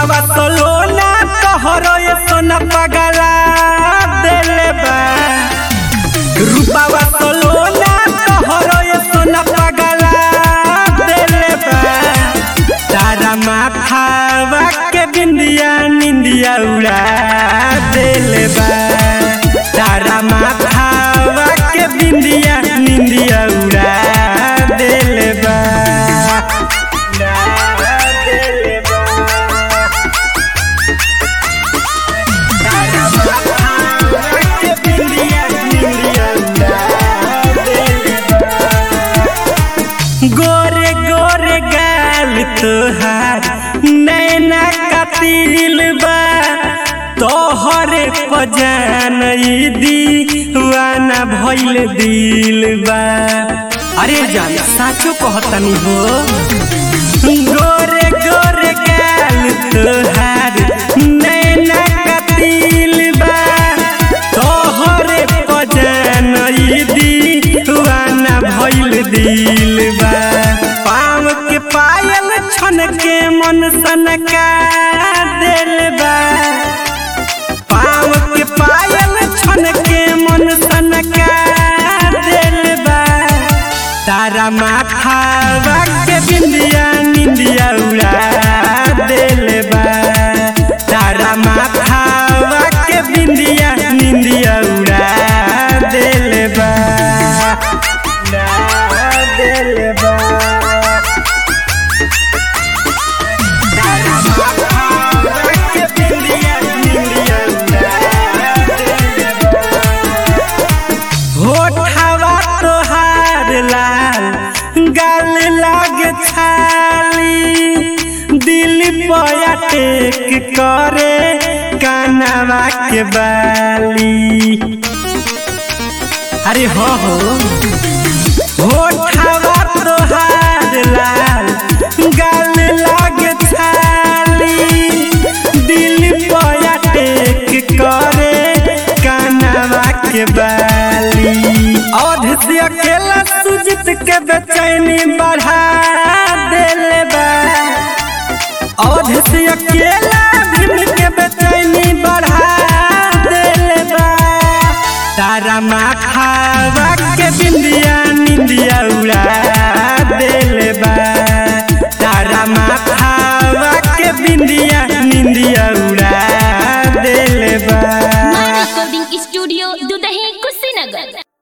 रूपावा सोलोना तोहरो ये सोना पगला देले बा रूपावा सोलोना तोहरो ये सोना पगला देले बा तारा माथावा के बिंदिया निंदिया उड़ा देले बा तारा माथावा के बिंदिया निंदिया उड़ा देले बा उड़ा देले बा तारा माथावा के बिंदिया निंदिया उड़ा देले बा गोरे गोरे गाल तोहार नैना कतिल बा तोहरे पजान दीवाना भइल दिल बा अरे जान साचो कहतनी हो गोरे गोरे गाल तोहार नैना कतिल बा तोहरे पजान दीवाना भइल दिल बा पाँव के पायल छन के मन सनका दिल बा पाँव के पायल छन के मन सनका दिल बा तारा माथा के बिंदिया निंदिया उड़ा दिल बा तारा माथा के बिंदिया निंदिया उड़ा दिल बा उड़ा दिल बा तारा माथा के बिंदिया निंदिया उड़ा दिल बा होठवा तोहार लाल गाल लाग छाली दिल पया टेक करे कानवा के बाली अरे हो हो होठवा तोहार लाल गाल लाग छाली दिल पया टेक करे कानवा के बाली अवध से अकेला सुजित के बेचैनी बढ़ा देले बा अवध से अकेला भीम के बेचैनी बढ़ा देले बा तारा माथावा के बिंदिया निंदिया उड़ा देले बा तारा माथावा के बिंदिया निंदिया उड़ा देले बा My recording studio, Dudahi, Kushinagar.